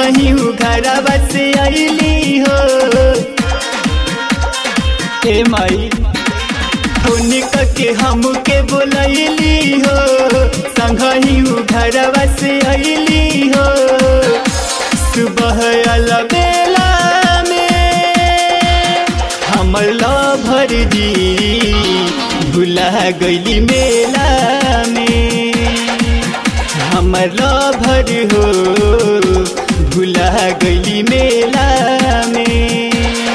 संगही घरवा से अली हो ए माई फोन के हमके बोलैली हो संगही घरवा से अली हो सुबह अलबेला में हमर लभर जी भुला गईली मेला में हमर लभर हो भुला गईली मेला में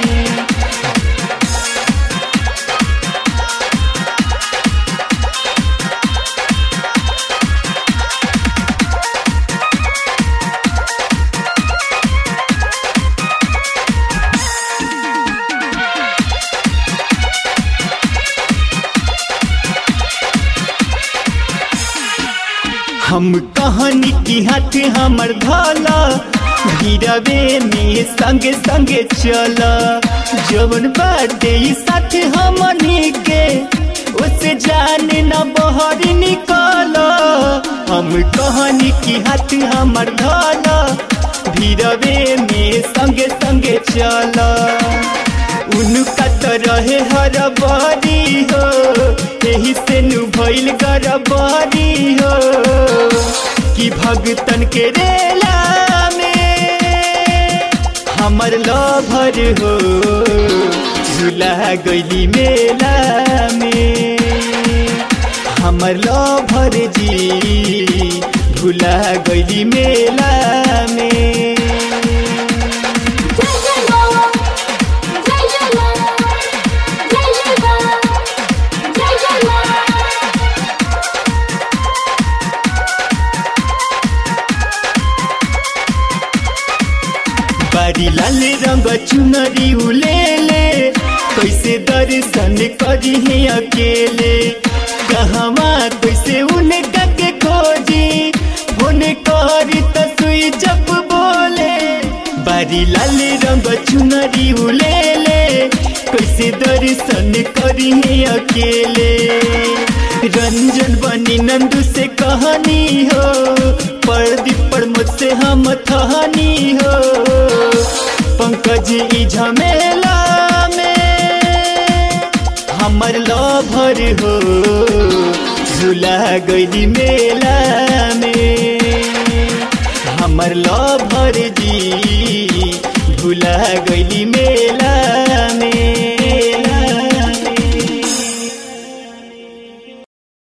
हम कहानी की हाथ हमर धाला गिरवे में संगे संगे चल जवन बाटे ई साथ हमनी के उसे जाने न बहर निकल हम कहानी की हाथ हमर धाला भीरवे में संगे संगे चल उनका तो रहे हर बारी हो यही से नु भइल गरबारी हो कि भगतन के रेला में हमर लभर हो झूला गईली मेला में हमर लभर जी भूला गईली मेला में जय जय मां जय जय मां जय जय मां जय जय मां बारी लाल रंग चुनरी उलेले कैसे दर्शन करी है अकेले कहवा कैसे उनका के खोजी फोन करी त सुई जब बोले बारी लाल रंग चुनरी उलेले कैसे दर्शन करी है अकेले रंजन बनी नंदू से कहानी हो परदीप पर मुझसे हम थहानी हो पंकज ई झमेला में हमर लभर हो झूला गईली मेला में हमर लभर जी भूला गईली मेला